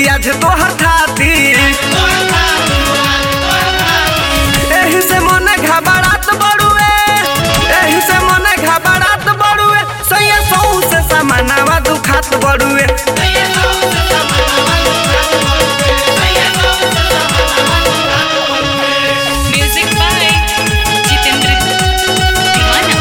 भौजी आज तोहर थाती एही से मने घबरात बड़ुए एही से मने घबरात बड़ुए सैया सौ से समानावा दुखात बड़ुए म्यूजिक बाय जितेंद्र दीवाना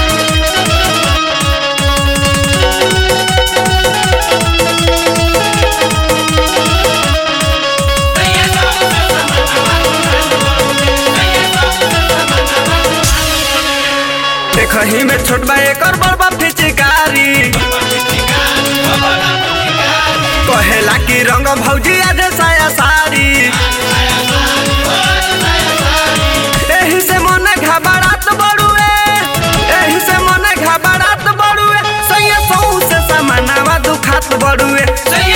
देखही में छोट बा एकर बड़बा फिचिकारी कहेला कि रंग भौजी आज साया साड़ी एही से मने घबरात बड़ुए एही से मने घबरात बड़ुए सैया सौ से समानावा दुखात बड़ुए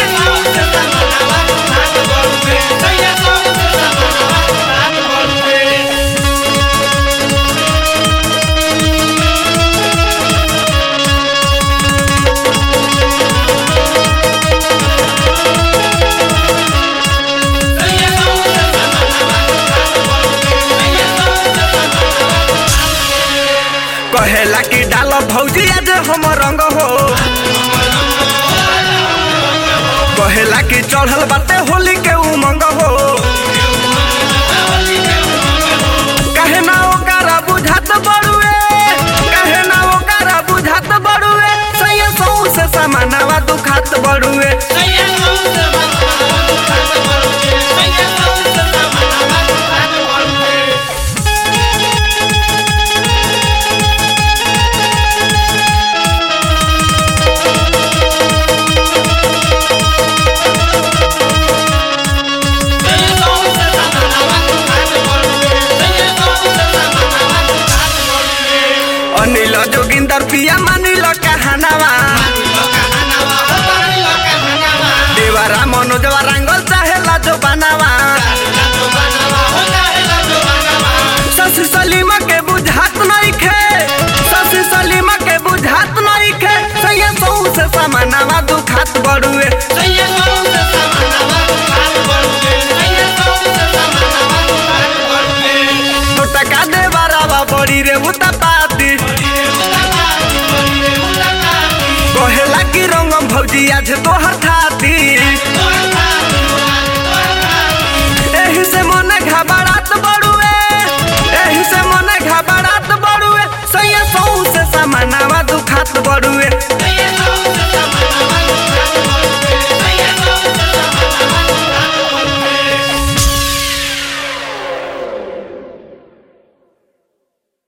कहेला कि डाल भौजी आज हम रंग हो कहेला कि चढ़ल बाटे होली के उमंग हो कहे ना ओकरा बुझात बड़ुए कहे ना ओकरा बुझात बड़ुए सैया सौ से समानावा दुखात बड़ुए अनिल जोगिंदर पिया मानिल कहानावा देवारा मनोजवा रंगल चाहेला जो बनावा शशि सलीमा के बुझात नइखे शशि सलीमा के बुझात नइखे सैया सौ से समानावा दुखात बड़ुए तो टका दे बारावा बड़ी रे उता पाती कहेला कि रंगम भौजी आज तोहर